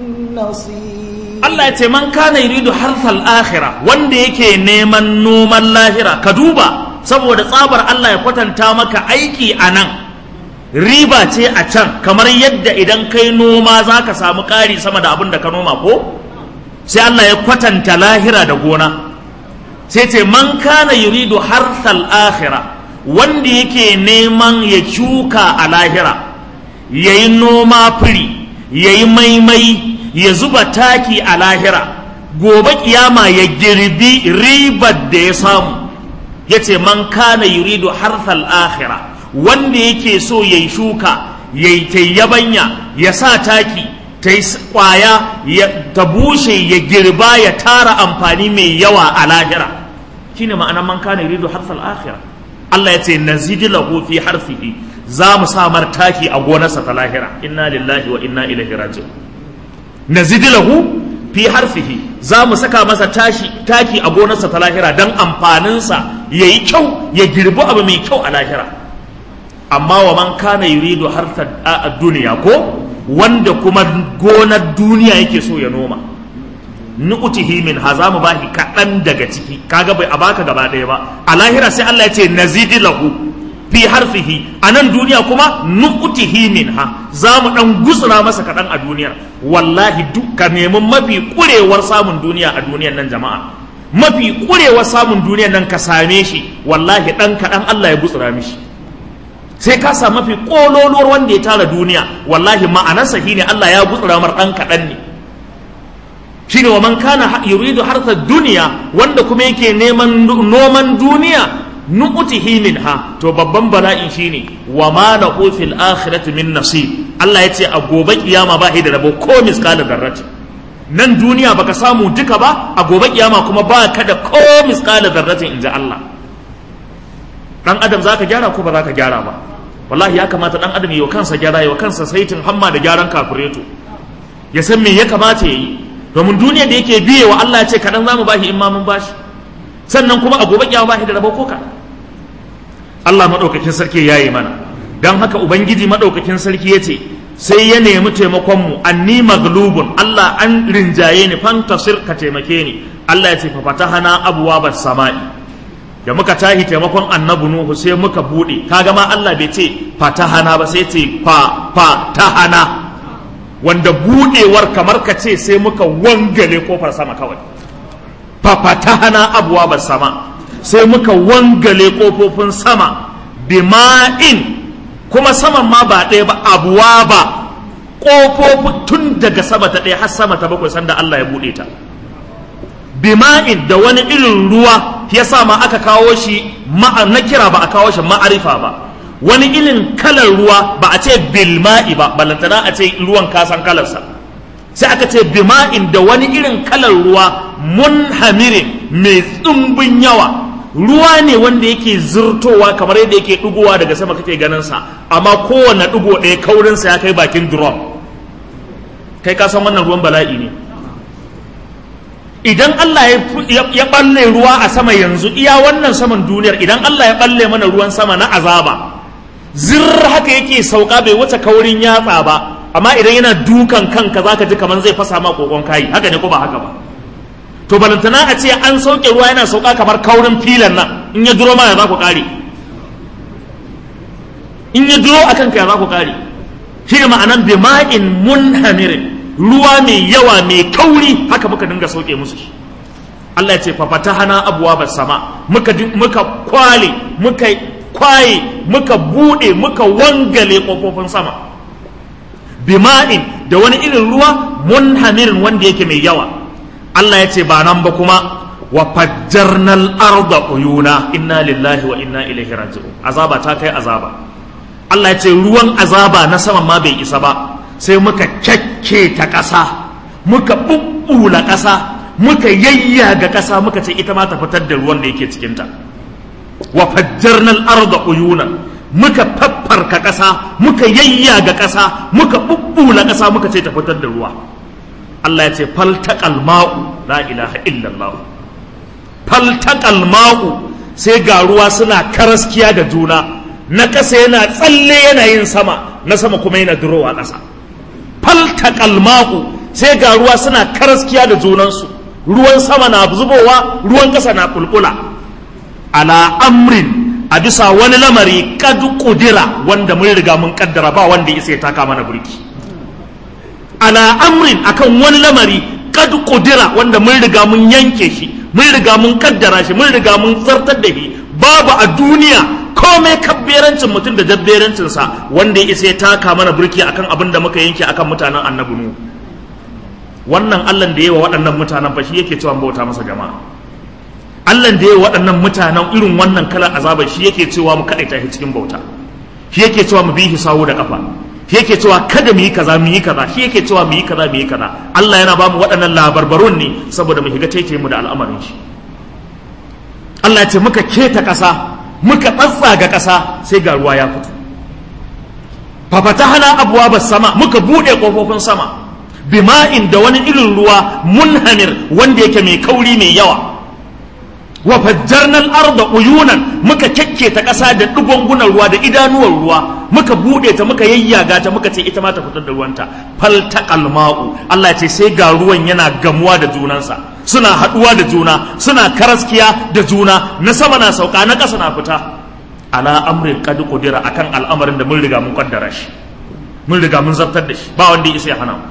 Speaker 2: نصيب
Speaker 1: Allah ya ce man kana yuridu harthal akhirah wanda yake neman noman lahira ka duba saboda tsabar Allah ya kwatanta maka aiki a nan riba ce a can kamar yadda idan kai noma za ka samu ƙari sama da abin da ka noma ko sai Allah ya kwatanta lahira da gona sai ce man kana yuridu harthal akhirah wanda yake neman ya shuka a lahira yayi noma firi yayi maimai ya zuba taki a lahira gobe kiyama ya girbi ribar da ya samu ya ce man kana yuridu harthal akhira wanda yake so ya yi shuka ya yi ta yabanya ya sa taki ta yi kwaya ta bushe ya girba ya tara amfani mai yawa a lahira shine ma'anar man kana yuridu harthal akhira Allah ya ce nazidi lahu fi harfihi za mu sa mar taki a gonarsa ta lahira inna lillahi wa inna ilaihi raji'un nazidi lahu fi harfihi za mu saka masa tashi taki a gonarsa ta lahira don amfaninsa ya yi kyau ya girbi abu mai kyau a lahira amma wa man kana yuridu harta a duniya ko wanda kuma gonar duniya yake so ya noma nu'tihi min ha za mu bashi kaɗan daga ciki kaga bai a baka gaba ɗaya ba a lahira sai Allah ya ce nazidi lahu fi harfihi a nan duniya kuma nu'tihi minha za mu dan gutsura masa kaɗan a duniyar wallahi dukka nemi mafi kurewar samun duniya a duniyar nan jama'a mafi kurewar samun duniyar nan ka same shi wallahi dan kaɗan Allah ya gutsura mishi sai ka samu mafi kololuwar wanda ya tara duniya wallahi ma'anarsa shine Allah ya gutsura mar dan kaɗan ne shine wa man kana yuridu harsa duniya wanda kuma yake neman noman duniya nu'tihi minha to babban bala'in shine wa ma lahu fil akhirati min nasib Allah ya ce a gobe kiyama ba da rabo ko miskala zarrati nan duniya baka samu duka ba a gobe kiyama kuma ba ka da ko miskala zarratin inji Allah dan adam zaka gyara ko ba zaka gyara ba wallahi ya kamata dan adam yi wa kansa gyara yi wa kansa saitin hamma da gyaran kafureto ya san me ya kamata ya yi domin duniya da yake biye wa Allah ya ce kaɗan za mu bashi in ma mun bashi sannan kuma a gobe kiyama bashi da rabo ko kaɗan Allah maɗaukakin sarki ya yi mana don haka ubangiji maɗaukakin sarki ya ce sai ya nemi taimakonmu anni maglubun Allah an rinjaye ni fantasir ka taimake ni Allah ya ce fa fatahana abuwa bas sama'i da muka tahi taimakon annabi nuhu sai muka bude kaga ma Allah bai ce fatahana ba sai ce fa fatahana wanda budewar kamar ka ce sai muka wangale kofar sama kawai fa fatahana abuwa bas sama sai muka wangale kofofin sama bima'in kuma saman ma ba ɗaya ba abuwa ba ƙofofi tun daga sama ta ɗaya har sama ta bakwai sanda Allah ya buɗe ta bima'in da wani irin ruwa ya sa ma aka kawo shi na kira ba a kawo shi ma'arifa ba wani irin kalar ruwa ba a ce bilma'i ba balantana a ce ruwan kasan kalarsa sai aka ce bima'in da wani irin kalar ruwa munhamirin mai tsumbin yawa ruwa ne wanda yake zurtowa kamar yadda yake ɗugowa daga sama kake ganin sa amma kowane ɗugo ɗaya kaurinsa ya kai bakin drum kai ka san wannan ruwan bala'i ne idan Allah ya balle ruwa a sama yanzu iya wannan saman duniyar idan Allah ya balle mana ruwan sama na azaba zir haka yake sauka bai wuce kaurin yatsa ba amma idan yana dukan kanka zaka ji kamar zai fasa ma kokon kayi haka ne ko ba haka ba to balantana a ce an sauke ruwa yana sauka kamar kaurin filan nan in ya duro ma ya za ku kare in ya duro akan ka ya za ku kare shi ne ma'anan bima'in munhamirin ruwa mai yawa mai kauri haka muka dinga sauke musu shi Allah ya ce fa fatahana abwaabas sama muka muka kwale muka kwaye muka bude muka wangale kofofin sama bima'in da wani irin ruwa munhamirin wanda yake mai yawa Allah ya ce ba nan ba kuma wa fajjarnal arda uyuna inna lillahi wa inna ilaihi raji'un azaba ta kai azaba Allah ya ce ruwan azaba na sama ma bai isa ba sai muka kyakke ta ƙasa muka bubbula ƙasa muka yayyaga ƙasa muka ce ita ma ta fitar da ruwan da yake cikinta wa fajjarnal arda uyuna muka faffarka ƙasa muka yayyaga ƙasa muka bubbula ƙasa muka ce ta fitar da ruwa Allah ya ce faltaqal ma'u la ilaha illallah faltaqal ma'u sai ga ruwa suna karaskiya da juna na ƙasa yana tsalle yana yin sama na sama kuma yana durowa ƙasa faltaqal ma'u sai ga ruwa suna karaskiya da junansu ruwan sama na zubowa ruwan ƙasa na kulkula ala amrin a bisa wani lamari kad kudira wanda mun riga mun kaddara ba wanda ya sai taka mana burki ala amrin akan wani lamari kad kudira wanda mun riga mun yanke shi mun riga mun kaddara shi mun riga mun zartar da shi babu a duniya komai kabberancin mutum da jabberancin sa wanda ya isa ya taka mana burki akan abin da muka yanke akan mutanen annabi nu wannan Allah da yawa waɗannan mutanen fa shi yake cewa bauta masa jama'a Allah da yawa waɗannan mutanen irin wannan kalar azabar shi yake cewa mu kaɗaita shi cikin bauta shi yake cewa mu bi shi sawu da kafa shi yake cewa kada mu yi kaza mu yi kaza shi yake cewa mu yi kaza mu yi kaza Allah yana ba mu waɗannan labarbarun ne saboda mu shiga taitaye mu da al'amarin shi Allah ya ce muka keta ƙasa muka tsatsaga ƙasa sai ga ruwa ya fito fafatahana abwaaba sama muka bude kofofin sama bima'in da wani irin ruwa munhamir wanda yake mai kauri mai yawa wa fajjarnal arda uyunan muka kyakke ta ƙasa da ɗugungunan ruwa da idanuwar ruwa muka buɗe ta muka yayyaga ta muka ce ita ma ta fitar da ruwanta faltaqal ma'u Allah ya ce sai ga ruwan yana gamuwa da junansa suna haɗuwa da juna suna karaskiya da juna na sama na sauka na ƙasa na fita ala amrin qad qudira akan al'amarin da mun riga mun kaddara shi mun riga mun zartar da shi ba wanda ya isa ya hana mu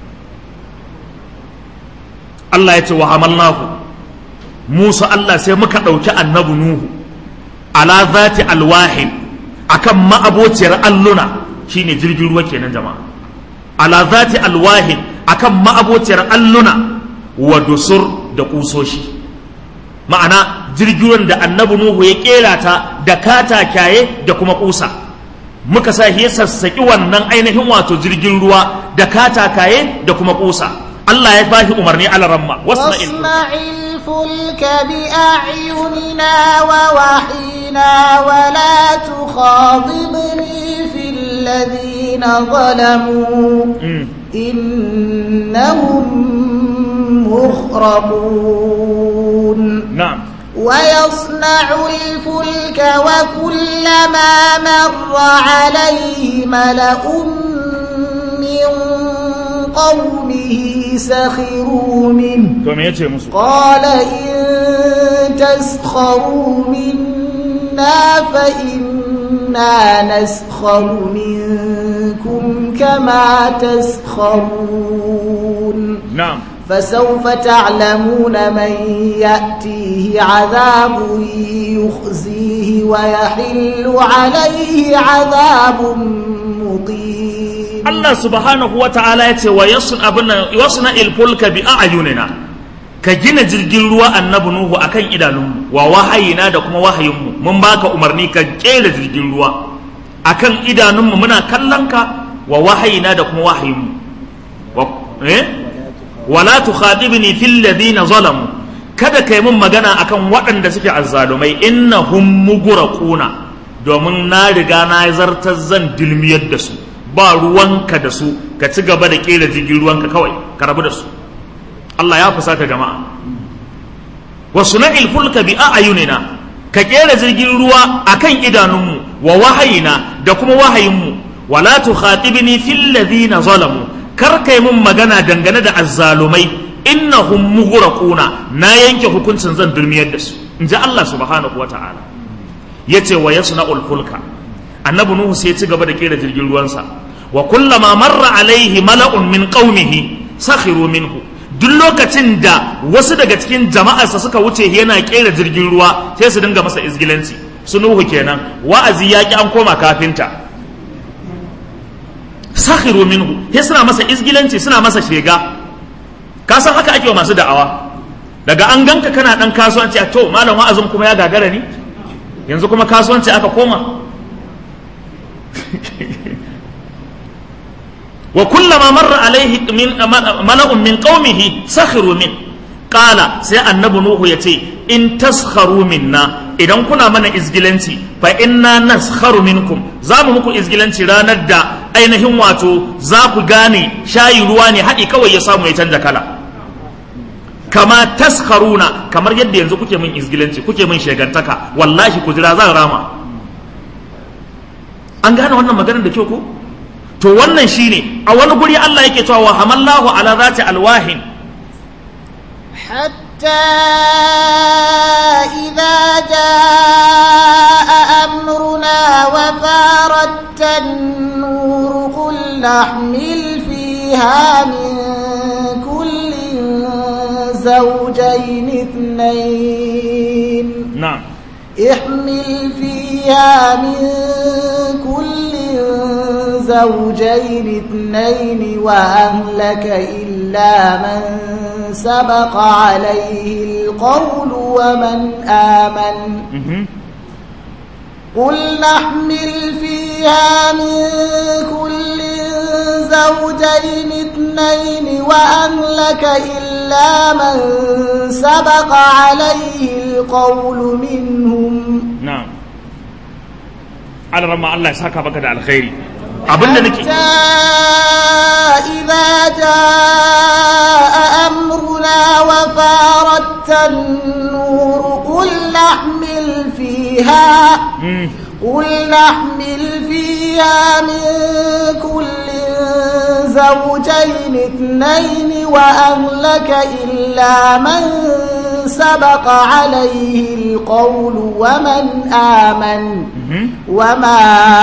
Speaker 1: Allah ya ce wa hamalnahu Musa Allah sai muka ɗauki annabi Nuhu ala zati alwahin akan ma'abociyar alluna shine jirgin ruwa kenan jama'a ala zati alwahin akan ma'abociyar alluna wa dusur da kusoshi ma'ana jirgin da annabi nuhu ya kera ta da katakaye da kuma kusa muka sa ya sassaki wannan ainihin wato jirgin ruwa da katakaye da kuma kusa Allah ya bashi umarni ala ramma
Speaker 2: واصنع الفلك بأعيننا ووحينا ولا تخاطبني في الذين ظلموا إنهم مغرقون
Speaker 1: na'am
Speaker 2: ويصنع الفلك وكلما مر عليه ملأ من قومه سخروا منه
Speaker 1: to me yace musu
Speaker 2: قال إن تسخروا منا فإنا نسخر منكم كما تسخرون
Speaker 1: na'am
Speaker 2: فسوف تعلمون من يأتيه عذاب يخزيه ويحل عليه عذاب مقيم
Speaker 1: Allah subhanahu wa ta'ala ya ce wa yasun abin nan yasna ilfulka bi a'yunina ka gina jirgin ruwa annabi nuhu akan idanunmu wa wahayina da kuma wahayinmu mun baka umarni ka kera jirgin ruwa akan idanunmu muna kallon ka wa wahayina da kuma wahayinmu wa eh wala tukhadibni fil ladina zalamu kada kai mun magana akan waɗanda suke azzalumai innahum mughraquna domin na riga na zartar zan dilmiyar da su ba ruwanka da su ka ci gaba da kera jirgin ruwanka kawai ka rabu da su Allah ya fusata jama'a wasu na ilfulka bi a ayunina ka kera jirgin ruwa akan idanunmu wa wahayina da kuma wahayinmu wala tukhatibni fil ladina zalamu kar kai mun magana dangane da azzalumai innahum mughraquna na yanke hukuncin zan durmiyar da su in ji Allah subhanahu wa ta'ala yace wa yasna'ul fulka annabi nuhu sai ya ci gaba da kera jirgin ruwansa wa kullama marra alaihi mala'un min qaumihi sakhiru minhu duk lokacin da wasu daga cikin jama'arsa suka wuce yana kera jirgin ruwa sai su dinga masa izgilanci su nuhu kenan wa'azi ya ki an koma kafinta sakhiru minhu sai suna masa izgilanci suna masa shega ka san haka ake wa masu da'awa daga an ganka kana dan kasuwanci a to malam wa'azin kuma ya gagara ni yanzu kuma kasuwanci aka koma wa kullama marra alaihi min mala'un min qaumihi sakhiru min qala sai annabi nuhu yace in taskharu minna idan kuna mana izgilanci fa inna naskharu minkum za mu muku izgilanci ranar da ainihin wato za ku gane shayi ruwa ne haɗi kawai ya samu ya canja kala kama taskharuna kamar yadda yanzu kuke min izgilanci kuke min shegantaka wallahi ku jira zan rama an gane wannan maganar da kyau ko to wannan shine a wani guri Allah yake cewa wa hamallahu ala zati alwahin
Speaker 2: حتى إذا جاء أمرنا وفارت النور قل نحمل فيها من كل زوجين اثنين
Speaker 1: na'am
Speaker 2: احمل فيها من كل زوجين اثنين وأهلك إلا من سبق عليه القول ومن آمن
Speaker 1: mhm
Speaker 2: قل نحمل فيها من كل زوجين اثنين وأهلك إلا من سبق عليه القول منهم
Speaker 1: na'am alramma Allah ya saka baka da alkhairi abinda nake
Speaker 2: حتى إذا جاء أمرنا وفارت النور قل نحمل فيها
Speaker 1: Mm,
Speaker 2: قل نحمل فيها من كل زوجين اثنين وأهلك إلا من سبق عليه القول ومن آمن
Speaker 1: mhm
Speaker 2: وما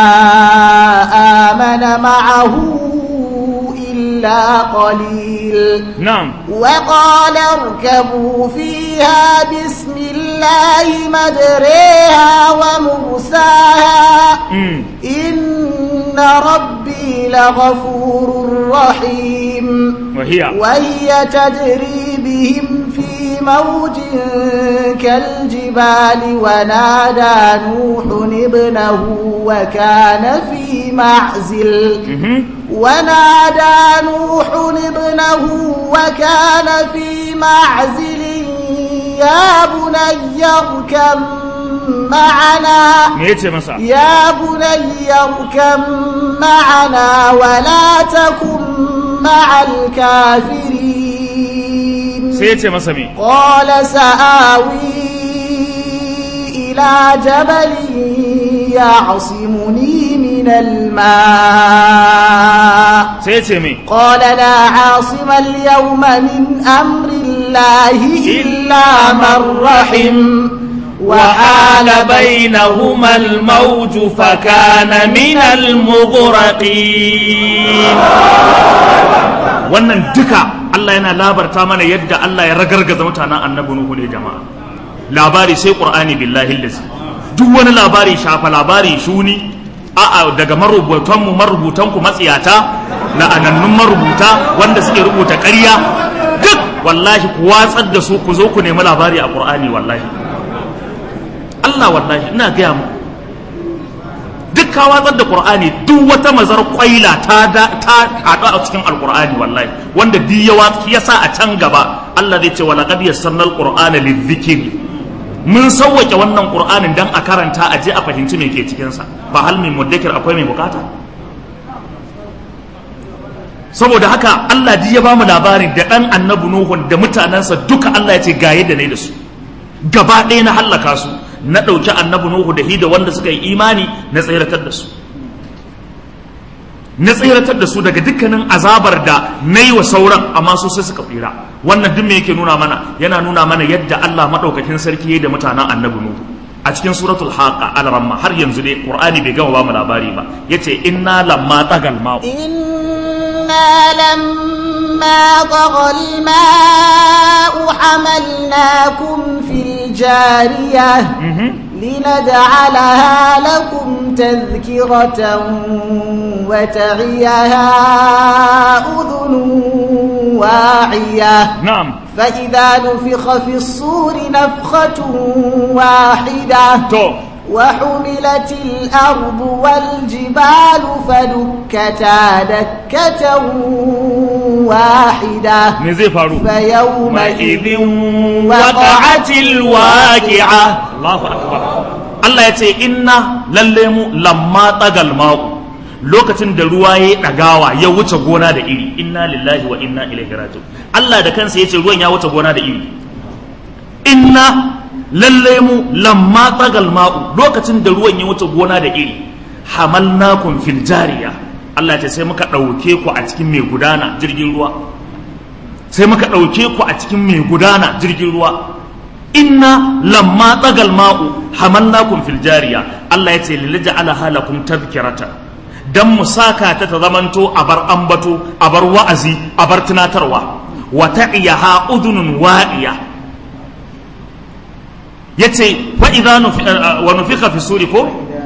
Speaker 2: آمن معه إلا قليل
Speaker 1: na'am
Speaker 2: وقال اركبوا فيها بسم الله مجريها ومرساها إن ربي لغفور رحيم
Speaker 1: وهي
Speaker 2: وهي تجري بهم في موج كالجبال ونادى نوح ابنه وكان في معزل ونادى نوح ابنه وكان في معزل يا بني اركب معنا
Speaker 1: me yace masa
Speaker 2: يا بني اركب معنا ولا تكن مع الكافرين
Speaker 1: sai yace masa me
Speaker 2: قال سآوي إلى جبل يعصمني من الماء
Speaker 1: sai yace me
Speaker 2: قال لا عاصم اليوم من أمر الله إلا من رحم
Speaker 1: وحال بينهما الموج فكان من المغرقين wannan duka Allah yana labarta mana yadda Allah ya ragargaza mutanen annabi Nuhu ne jama'a labari sai Qur'ani billahi lillahi duk wani labari shafa labari shuni a'a daga marubutan mu marubutan ku matsiyata la'anannun marubuta wanda suke rubuta ƙarya duk wallahi ku watsar da su ku zo ku nemi labari a Qur'ani wallahi Allah wallahi ina gaya muku duk ka watsar da Qur'ani duk wata mazar kwaila ta da ta haɗu a cikin Alƙur'ani wallahi wanda duk ya watsi ya sa a can gaba Allah zai ce walaqad yassarna alqur'ana lidhikri mun sauwake wannan Qur'anin dan a karanta a je a fahimci me ke cikin sa ba hal min mudakkir akwai mai bukata saboda haka Allah ji ya ba mu labarin da ɗan annabi Nuhu da mutanensa duka Allah ya ce ga yadda ne da su gaba ɗaya na hallaka su na ɗauki annabi Nuhu da hida wanda suka yi imani na tsiratar da su na tsiratar da su daga dukkanin azabar da na yi wa sauran amma su sai suka tsira wannan duk me yake nuna mana yana nuna mana yadda Allah maɗaukakin sarki ya yi da mutanen annabi Nuhu a cikin suratul haqa al-ramma har yanzu dai qur'ani bai gama ba mu labari ba yace inna lamma tagal ma'u
Speaker 2: إنا لما طغى الماء حملناكم في الجارية لنجعلها لكم تذكرة وتعيها أذن واعية
Speaker 1: na'am
Speaker 2: فإذا نفخ في الصور نفخة واحدة
Speaker 1: to
Speaker 2: وحملت الأرض والجبال فدكتا دكة واحدة
Speaker 1: me zai faru
Speaker 2: فيومئذ
Speaker 1: وقعت الواقعة الله أكبر Allah ya ce inna lalle mu lamma tagal ma'u lokacin da ruwa ya ɗagawa ya wuce gona da iri inna lillahi wa inna ilaihi raji'un Allah da kansa ya ce ruwan ya wuce gona da iri inna lalle mu lamma tagal ma'u lokacin da ruwan ya wuce gona da iri hamalnakum fil jariya Allah ya ce sai muka ɗauke ku a cikin mai gudana jirgin ruwa sai muka ɗauke ku a cikin mai gudana jirgin ruwa inna lamma tsagal ma'u hamalnakum fil jariya Allah ya ce lilija'ala halakum tadhkirata dan mu saka ta ta zamanto a bar ambato a bar wa'azi a bar tunatarwa wa ta'iyaha udunun wa'iya yace fa idza nufi wa nufika fi suri ko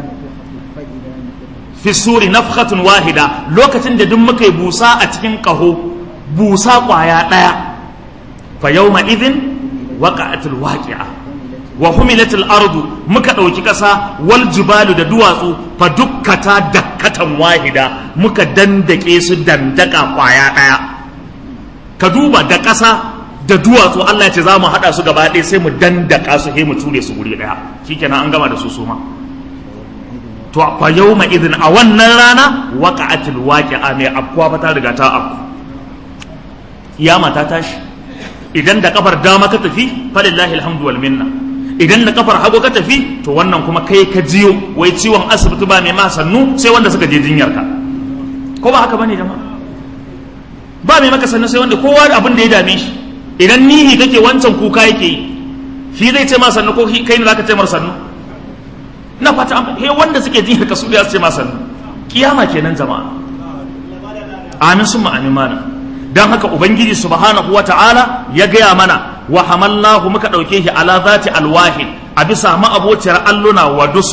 Speaker 1: fi suri nafkhatun wahida lokacin da duk muka yi busa a cikin kaho busa kwaya daya fa yawma idhin waqa'atul waqi'a wa humilatul ardu muka dauki kasa wal jibalu da duwatsu fa dukkata dakkatan wahida muka dandake su dandaka kwaya daya ka duba da kasa da duwatsu Allah ya ce za mu hada su gaba ɗaya sai mu dandaka su sai mu ture su guri daya shikenan an gama da su suma to fa yawma idhin a wannan rana waqa'atul waqi'a mai afkuwa fa ta riga ta afku kiyama ta tashi idan da kafar dama ka tafi falillahi alhamdu wal minna idan da kafar hagu ka tafi to wannan kuma kai ka jiyo wai ciwon asibiti ba mai ma sannu sai wanda suka je jinyar ka ko ba haka bane jama'a ba mai maka sannu sai wanda kowa da abin da ya dame shi idan nihi kake wancan kuka yake yi shi zai ce ma sannu ko kai ne zaka ce mar sannu na fata an he wanda suke jinyar ka su da su ce ma sannu kiyama kenan jama'a amin summa amin mana don haka ubangiji subhanahu wa ta'ala ya gaya mana wa hamallahu muka ɗauke shi ala zati alwahin a bisa ma'abociyar alluna wa dusur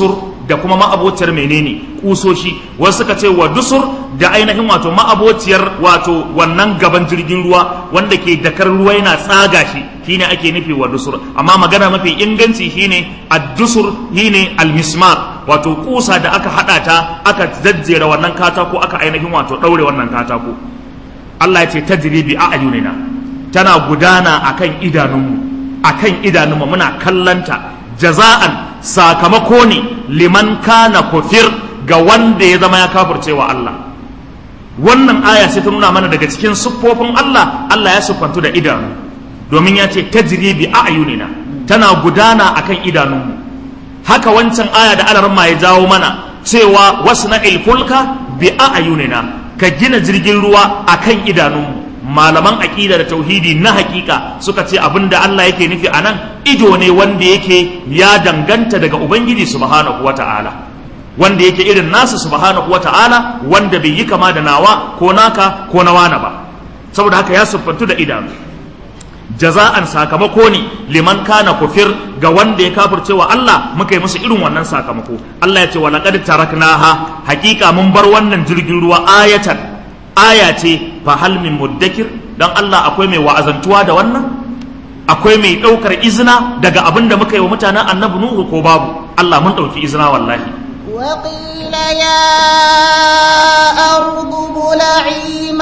Speaker 1: da kuma ma'abociyar menene kusoshi wasu suka ce wa dusur da ainihin wato ma'abociyar wato wannan gaban jirgin ruwa wanda ke dakar ruwa yana tsaga shi shine ake nufi wa dusur amma magana mafi inganci shine ad-dusur shine al-mismar wato kusa da aka hada ta aka zajjera wannan katako aka ainihin wato daure wannan katako Allah ya ce tajri bi a'yunina tana gudana akan idanunmu akan idanunmu muna kallanta jaza'an sakamako ne liman kana kufir ga wanda ya zama ya kafircewa Allah wannan aya sai ta nuna mana daga cikin siffofin Allah Allah ya siffantu da idanu domin ya ce tajri bi a'yunina tana gudana akan idanunmu haka wancan aya da alarma ya jawo mana cewa wasna ilfulka bi a'yunina ka gina jirgin ruwa akan idanunmu malaman aƙida da tauhidi na hakika suka ce abin da Allah yake nufi a nan ido ne wanda yake ya danganta daga ubangiji subhanahu wata'ala wanda yake irin nasa subhanahu wata'ala wanda bai yi kama da nawa ko naka ko na wana ba saboda haka ya siffantu da idanu jaza'an sakamako ne liman kana kufir ga wanda ya kafirce wa Allah muka yi musu irin wannan sakamako Allah ya ce wa laqad taraknaha hakika mun bar wannan jirgin ruwa ayatan aya ce fa hal min muddakir dan Allah akwai mai wa'azantuwa da wannan akwai mai daukar izina daga abin da muka yi wa mutanen annabi nuhu ko babu Allah mun dauki izina wallahi
Speaker 2: وقيل يا أرض بلعي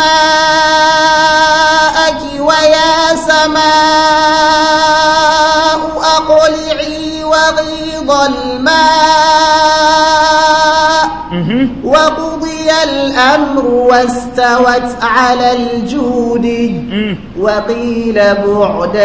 Speaker 2: ماءك ويا سماء أقلعي وغيض الماء وقضي الأمر واستوت على الجود وقيل بعدا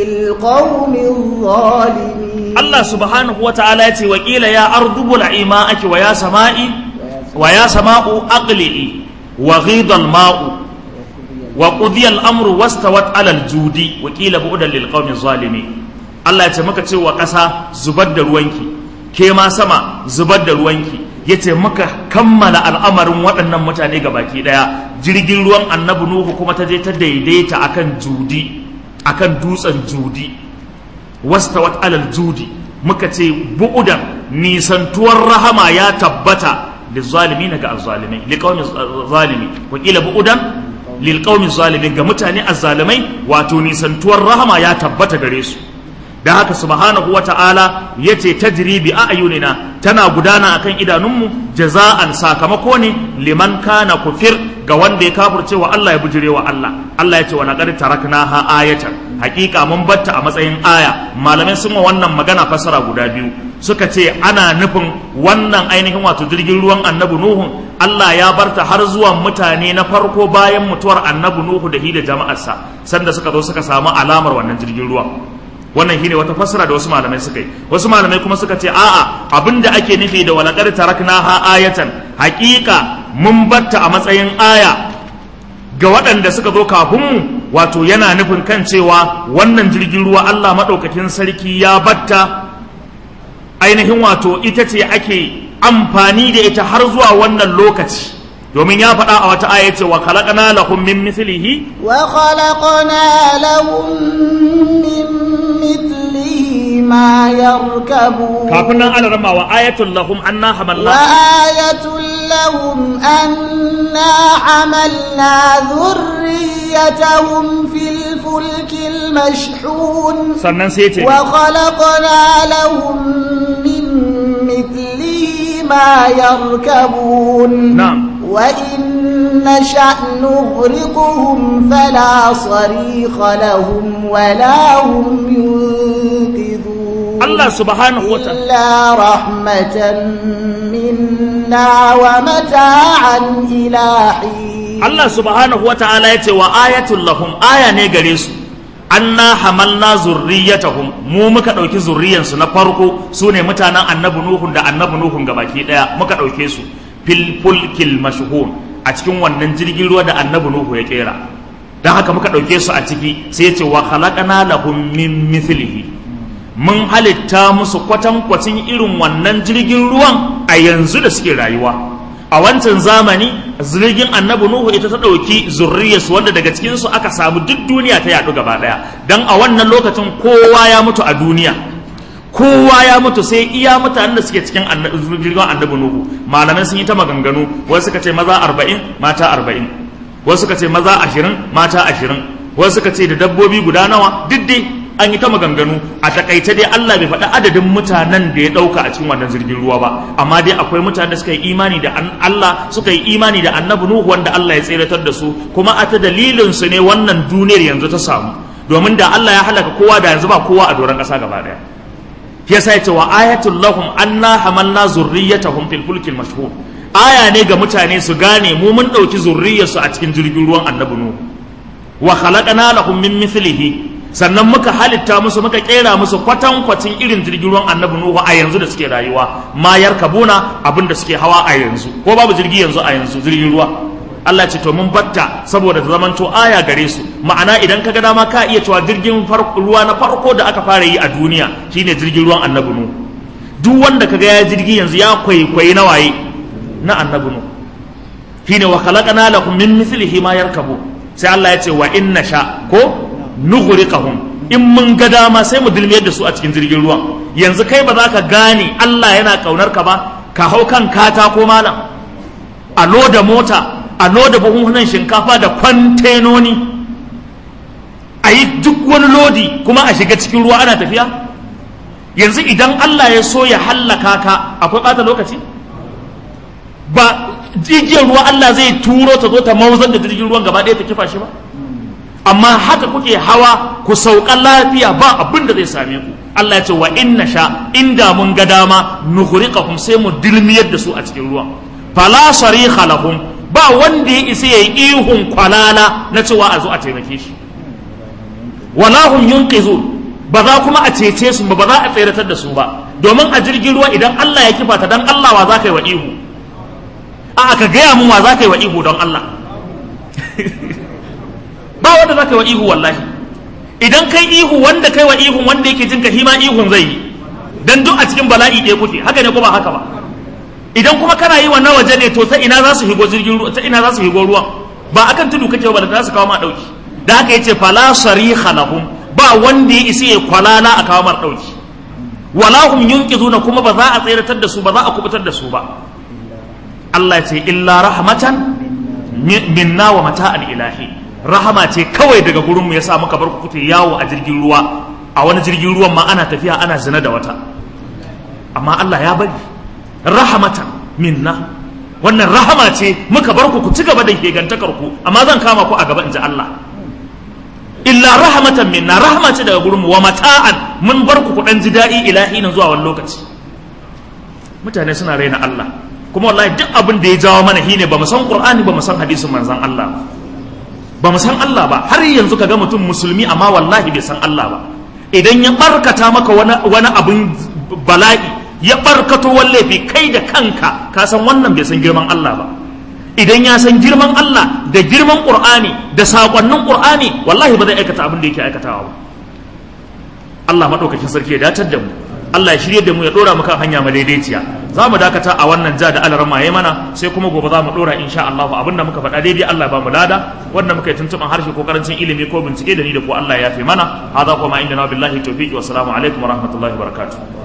Speaker 2: للقوم الظالمين
Speaker 1: Allah subhanahu wa ta'ala ya ce wa ƙila ya ardu bula'i ma'aki wa ya sama'i wa ya sama'u aqli'i wa ghidal ma'u wa qudiya al-amru wastawat 'ala al-judi wa qila bu'dan lil qawmi zalimin Allah ya ce muka ce wa ƙasa zubar da ruwanki ke ma sama zubar da ruwanki yace muka kammala al'amarin waɗannan mutane ga baki ɗaya jirgin ruwan annabi nuhu kuma ta je ta daidaita akan judi akan dutsen judi wastawat alal judi muka ce bu'udan nisantuwar rahama ya tabbata lizalimin ga azzalimai liqaumin zalimi wa qila bu'udan lilqaumin zalimin ga mutane azzalimai wato nisantuwar rahama ya tabbata gare su da haka subhanahu wata'ala yace tajri bi a'yunina tana gudana akan idanunmu jaza'an sakamako ne liman kana kufir ga wanda ya kafirce wa Allah ya bujire wa Allah Allah ya ce wa laqad taraknaha ayatan hakika mun batta a matsayin aya malamai sun wa wannan magana fasara guda biyu suka ce ana nufin wannan ainihin wato jirgin ruwan annabi nuhu Allah ya barta har zuwa mutane na farko bayan mutuwar annabi nuhu da hi da jama'arsa sanda suka zo suka samu alamar wannan jirgin ruwa wannan shine wata fassara da wasu malamai suka yi wasu malamai kuma suka ce a'a abinda ake nufi da walaqad taraknaha ayatan haqiqa mun batta a matsayin aya ga waɗanda suka zo kafin mu wato yana nufin kan cewa wannan jirgin ruwa Allah madaukakin sarki ya batta ainihin wato ita ce ake amfani da ita har zuwa wannan lokaci domin ya faɗa a wata aya ce wa khalaqna lahum min mithlihi
Speaker 2: wa khalaqna lahum min mithlihi ma yarkabu
Speaker 1: kafin nan ana rama wa ayatul lahum anna hamalna
Speaker 2: wa ayatul lahum anna hamalna dhurriyyatahum fil fulkil mashhun
Speaker 1: sannan sai ce
Speaker 2: wa khalaqna lahum min mithlihi ma yarkabun
Speaker 1: na'am
Speaker 2: وإن نشأ نغرقهم فلا صريخ لهم ولا هم ينقذون
Speaker 1: Allah subhanahu wa ta'ala
Speaker 2: إلا رحمة منا ومتاعا إلى حين
Speaker 1: Allah subhanahu wa ta'ala ya ce wa ayatul lahum aya ne gare su anna hamalna zurriyatahum mu muka ɗauki zurriyansu na farko su ne mutanen annabi nuhun da annabi nuhun gabaki ɗaya muka ɗauke su fil fulkil mashhun a cikin wannan jirgin ruwa da annabi nuhu ya kera don haka muka ɗauke su a ciki sai ya ce wa khalaqana lahum min mithlihi mun halitta musu kwatankwacin irin wannan jirgin ruwan a yanzu da suke rayuwa a wancan zamani jirgin annabi nuhu ita ta ɗauki zurriyarsu wanda daga cikinsu aka samu duk duniya ta yaɗu gaba ɗaya don a wannan lokacin kowa ya mutu a duniya kowa ya mutu sai iya mutanen da suke cikin jirgin annabi nuhu malamai sun yi ta maganganu wasu suka ce maza arba'in mata arba'in wasu suka ce maza ashirin mata ashirin wasu suka ce da dabbobi guda nawa duk dai an yi ta maganganu a takaice dai Allah bai faɗi adadin mutanen da ya ɗauka a cikin wannan jirgin ruwa ba amma dai akwai mutanen da suka yi imani da Allah suka yi imani da annabi nuhu wanda Allah ya tseratar da su kuma a ta dalilin su ne wannan duniyar yanzu ta samu domin da Allah ya halaka kowa da yanzu ba kowa a doron ƙasa gaba ɗaya yasa yace wa ayatul lahum anna hamalna zurriyatahum fil fulkil mashhur aya ne ga mutane su gane mu mun dauki zurriyarsu a cikin jirgin ruwan annabi nuhu wa khalaqna lahum min mithlihi sannan muka halitta musu muka kera musu kwatan kwatin irin jirgin ruwan annabi nuhu a yanzu da suke rayuwa ma yarkabuna abin da suke hawa a yanzu ko babu jirgi yanzu a yanzu jirgin ruwa Allah ce to mun batta saboda zamanto aya gare su ma'ana idan ka ga dama ka iya cewa jirgin ruwa na farko da aka fara yi a duniya shine jirgin ruwan annabi nu duk wanda kaga ya jirgi yanzu ya kwaikwayi na waye na annabi nu shine wa khalaqna lakum min mithlihi ma yarkabu sai Allah ya ce wa inna sha ko nughriqahum in mun ga dama sai mu dilmiyar da su a cikin jirgin ruwan yanzu kai ba za ka gane Allah yana kaunar ka ba ka hau kan katako malam a loda mota a loda buhunan shinkafa da kwantenoni a yi duk wani lodi kuma a shiga cikin ruwa ana tafiya yanzu idan Allah ya so ya hallaka ka akwai ɓata lokaci ba jijiyar ruwa Allah zai turo ta zo ta mauzar da jirgin ruwan gaba ɗaya ta kifa shi ba amma haka kuke hawa ku sauka lafiya ba abin da zai same ku Allah ya ce wa inna sha inda mun ga dama nukhriqahum sai mu dilmiyar da su a cikin ruwan fala sarikha lahum ba wanda ya isa yayi ihun kwalala na cewa a zo a taimake shi wala hum yunqizun ba za kuma a cece su ba ba za a tseratar da su ba domin a jirgin ruwa idan Allah ya kifa ta dan Allah wa za ka yi wa ihu a aka gaya mun wa za ka yi wa ihu don Allah ba wanda za ka yi wa ihu wallahi idan kai ihu wanda kai wa ihun wanda yake jin ka hima ihun zai yi dan duk a cikin bala'i ɗaya kuke haka ne ko ba haka ba idan kuma kana yi wa na waje ne to ta ina za su higo jirgin ruwa ta ina za su higo ruwan ba akan tudu kake ba da za su kawo ma dauki da haka yace fala sariha lahum ba wanda ya isa ya kwalala a kawo mar dauki wala hum yunqizuna kuma ba za a tsiratar da su ba za a kubutar da su ba Allah ya ce illa rahmatan minna wa mata'al ilahi rahama ce kawai daga gurin mu yasa muka bar ku kute yawo a jirgin ruwa a wani jirgin ruwan ma ana tafiya ana zina da wata amma Allah ya bari rahamatan minna wannan rahama ce muka bar ku ku ci gaba da hegantakar ku amma zan kama ku a gaba inji Allah illa rahmatan minna rahama ce daga gurin mu wa mata'an mun bar ku ku dan ji daɗi ilahi nan zuwa wani lokaci mutane suna raina Allah kuma wallahi duk abin da ya jawo mana shine ba mu san Qur'ani ba mu san hadisin manzon Allah ba mu san Allah ba har yanzu kaga mutum musulmi amma wallahi bai san Allah ba idan ya barkata maka wani wani abin bala'i ya barkato wallafi kai da kanka ka san wannan bai san girman Allah ba idan ya san girman Allah da girman Qur'ani da sakonnin Qur'ani wallahi ba zai aikata abin da yake aikatawa ba Allah madaukakin sarki ya datar da mu Allah ya shirye da mu ya dora mu kan hanya madaidaiciya za mu dakata a wannan ja da alarma yayi mana sai kuma gobe za mu dora insha Allah abinda muka faɗa daidai Allah ba mu lada wanda muka yi tuntuban harshe ko karancin ilimi ko bincike da ni da ko Allah ya fi mana hada kuma inda na billahi tawfiqi wa assalamu alaikum wa rahmatullahi wa barakatuh